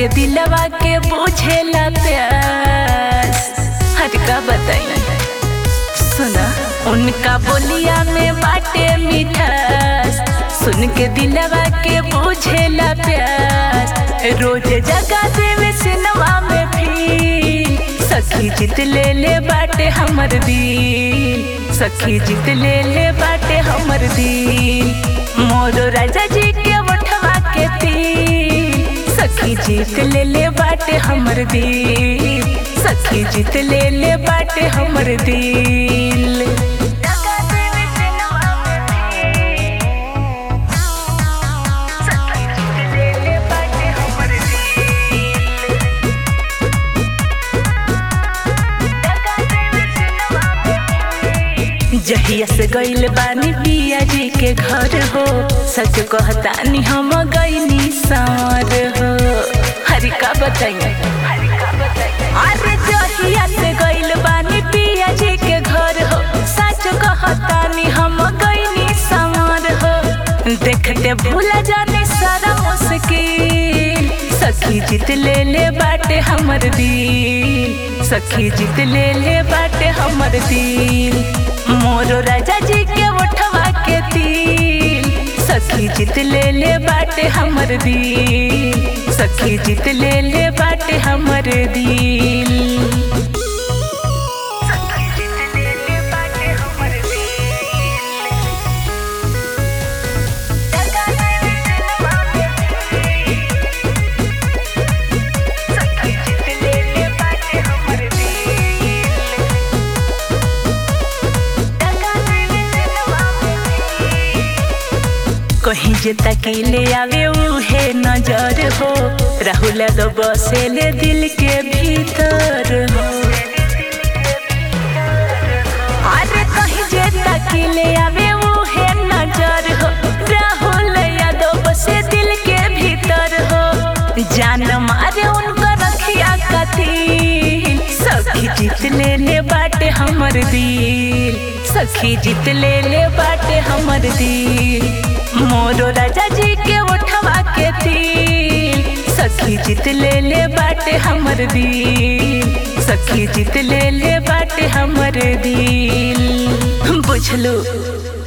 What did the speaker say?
के दिलवा के बुझेला प्यास हट का बताई सुना उनका बोलिया में बाटे मिठास सुन के दिलवा के बुझेला प्यास रोज जगा देवे सिनेमा में भी सखी जीत ले ले बाटे हमर दिल सखी जीत ले ले बाटे हमर दिल मोरो राजा जी के उठवा के तिल सखी जीत ले ले बाटे हमर दिल सखी जीत ले ले बाटे हमर दिल जहिया से गइल बानी पिया जी के घर हो सच कहतानी हम गइनी सार हो हरी का बताइए अरे जहिया से गइल बानी पिया जी के घर हो सच कहतानी हम गइनी सार हो देखते भूला जाने सारा मुश्किल सखी जीत ले ले बाटे हमर दिल सखी जीत ले ले बाटे हमर दिल मोरो राजा जी के उठवा के तिल सखी जीत ले ले बाटे हमर दिल सखी जीत ले ले बाटे हमर दिल कहीं जे तकीले आवे उहे नजर हो राहुल दो बसेले दिल के भीतर हो अरे कहीं जे तकीले आवे उहे नजर हो राहुल यादव बसे दिल के भीतर हो जान मारे उनको रखिया कथी सखी जीत ले ले बाटे हमर दिल सखी जीत ले ले बाटे हमर दिल मोरो राजा जी के उठवा के तिल सखी जीत ले ले बाटे हमर दिल सखी जीत ले ले बाटे हमर दिल बुझलो